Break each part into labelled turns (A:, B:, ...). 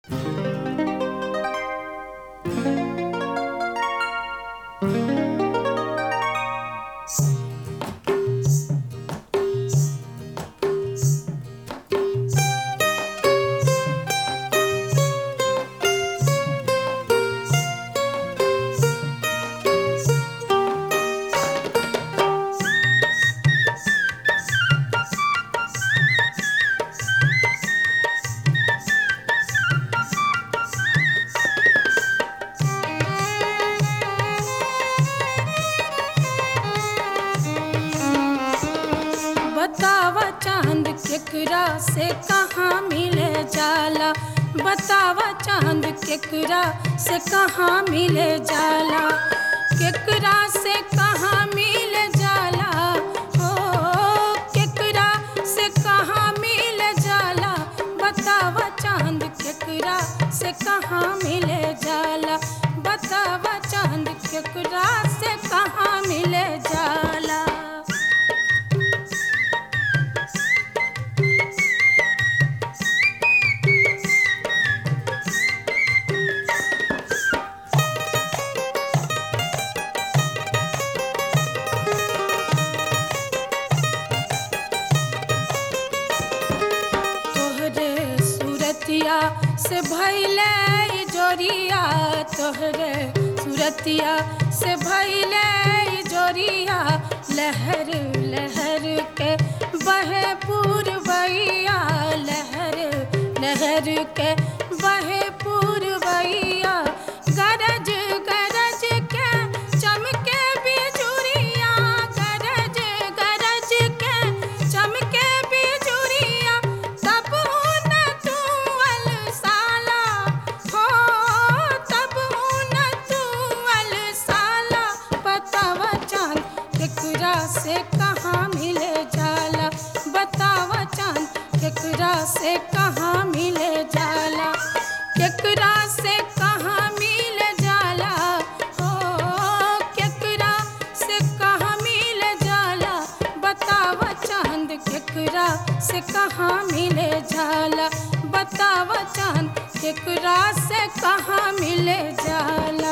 A: केकरा से कहाँ मिले जाला बतावा चांद केकरा से कहाँ मिले जाला केकरा से कहाँ मिले जाला हो केकरा से कहाँ मिले जाला बतावा चांद केकरा से कहाँ मिले जाला बतावा चांद केकरा से कहाँ मिले जाला तोहरे सूरतिया से भैले ई जोरिया तोहरे सूरतिया से भैले ई जोरिया लहर लहर के बहे पूर्वैया लहर लहर के बहे पूर्वैया गरज गरज के चमके बिजुरिया गरज गरज के चमके बिजुरिया तब न तू अलसाला हो तब न तू अलसाला बतावा चांद केकरा से कहाँ मिले जाला बतावा चांद केकरा से कहाँ मिले जाला केकरा से कहाँ मिले जाला हो केकरा से कहाँ मिले जाला बतावा चांद केकरा से कहाँ मिले जाला बतावा चांद केकरा से कहाँ मिले जाला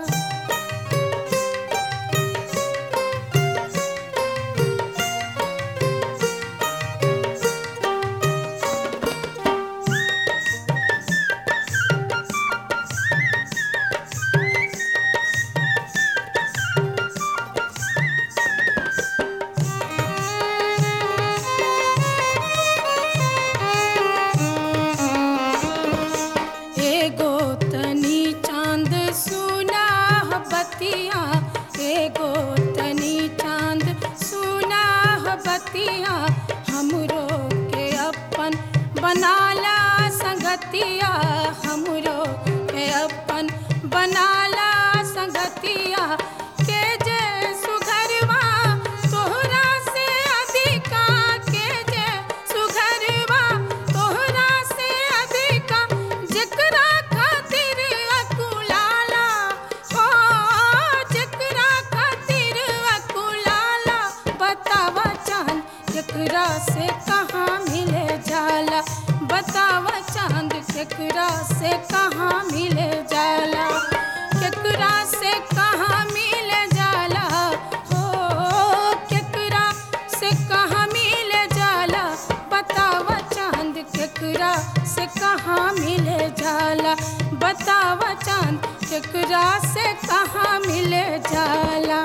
A: एगो तनी चांद सुना ह बतिया एगो तनी चांद सुना ह बतिया हमरो के अपन बनाला संगतिया हमरो के अपन बनाला संगतिया के जे सुघरवा तोहरा से अधिका के जे सुघरवा तोहरा से अधिका जेकरा खातिर अकुलाला हो जेकरा खातिर अकुलाला बतावा चांद केकरा से कहाँ मिले जाला बतावा चांद केकरा से कहाँ मिले जाला केकरा से कहाँ मिले जाला हो केकरा से कहाँ मिले जाला बतावा चांद केकरा से कहाँ मिले जाला बतावा चांद केकरा से कहाँ मिले जाला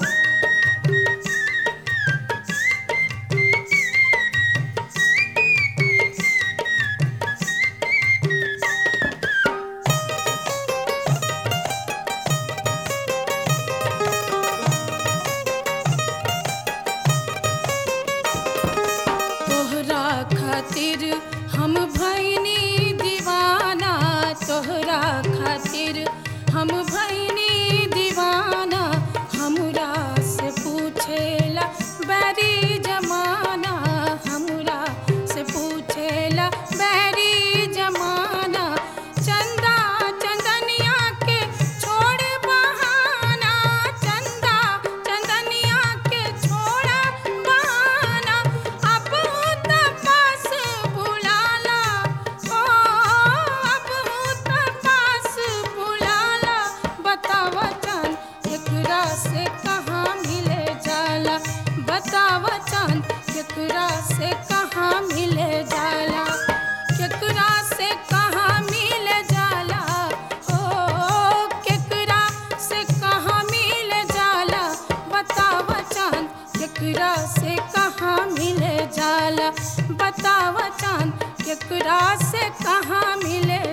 A: तोहरा खातिर हम भैनी दीवाना तोहरा खातिर हम भैनी दीवाना हमरा केकरा से कहाँ मिले जाला केकरा से कहाँ मिले जाला ओ केकरा से कहाँ मिले जाला बतावा चांद केकरा से कहाँ मिले जाला बतावा चांद केकरा से कहाँ मिले